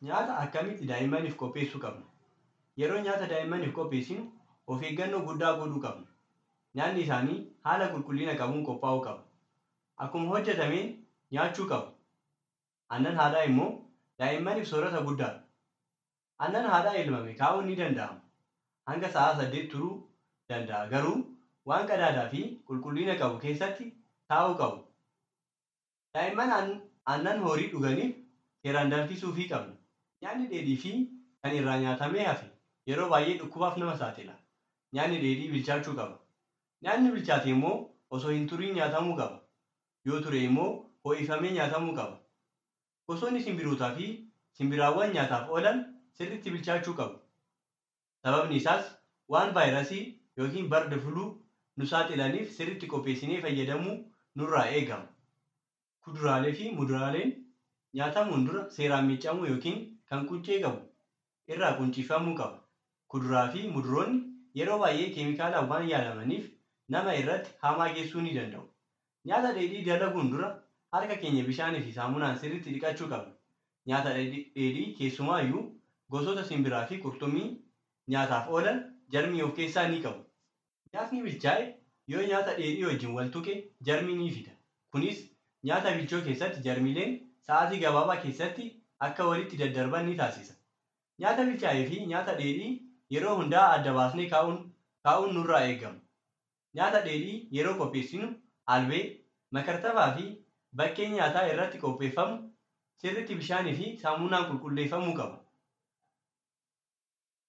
Nyaata akkamitti daa'immaniif qopheessuu qabna? Yeroo nyaata daa'immaniif qopheessinu of eeggannoo guddaa godhuu qabna. Nyaanni isaanii haala qulqullina qabuun qophaa'uu qaba. Akkuma hojjetameen nyaachuu qabu. Aannan haadhaa immoo daa'immaniif soorata guddaadha. Aannan haadhaa elmame kaa'uun ni danda'ama. Hanga sa'aa saddeet turuu danda'a. Garuu waan qadaadaa fi qulqullina qabu keessatti taa'uu qabu. Daa'imman aannan horii dhuganiif seeraan danfisuufii qabna. Nyaanni dheedhii fi kan irraa nyaatamee hafe yeroo baay'ee dhukkubaaf nama saaxila. Nyaanni dheedhii bilchaachuu qaba. Nyaanni bilchaate immoo osoo hin turiin nyaatamuu qaba. Yoo ture immoo ho'ifamee nyaatamuu qaba. Gosoonni simbirootaa fi simbiraawwan nyaataaf oolan sirriitti bilchaachuu qabu. Sababni isaas waan vaayirasii yookiin barda fuluu nu saaxilaniif sirriitti qopheessinee fayyadamuu nurraa eegama. Kuduraalee fi muduraaleen nyaatamuun dura seeraan miiccamuu yookiin kan quncee qabu irraa quncifamuu qaba. Kuduraa fi muduroonni yeroo baay'ee keemikaalaan waan yaalamaniif nama irratti hamaa geessuu ni danda'u. Nyaata dheedhii dalaguun dura harka keenya bishaanii fi saamunaan sirriitti dhiqachuu qabna. Nyaata dheedhii keessumaayyuu gosoota simbiraa fi qurxummii nyaataaf oolan jarmii of keessaa ni qabu. Nyaatni bilchaa'e yoo nyaata dheedhii wajjin wal tuqe jarmii ni fida. Kunis nyaata bilchoo keessatti jarmiileen sa'aatii gabaabaa keessatti akka walitti daddarban ni taasisa. Nyaata bilchaa'ee fi nyaata dheedhii yeroo hundaa adda baasnee kaa'uun nurraa eegama. Nyaata dheedhii yeroo qopheessinu albee, makartabaa fi bakkee nyaataa irratti qopheeffamu sirriitti bishaanii fi saamunaan qulqulleeffamuu qaba.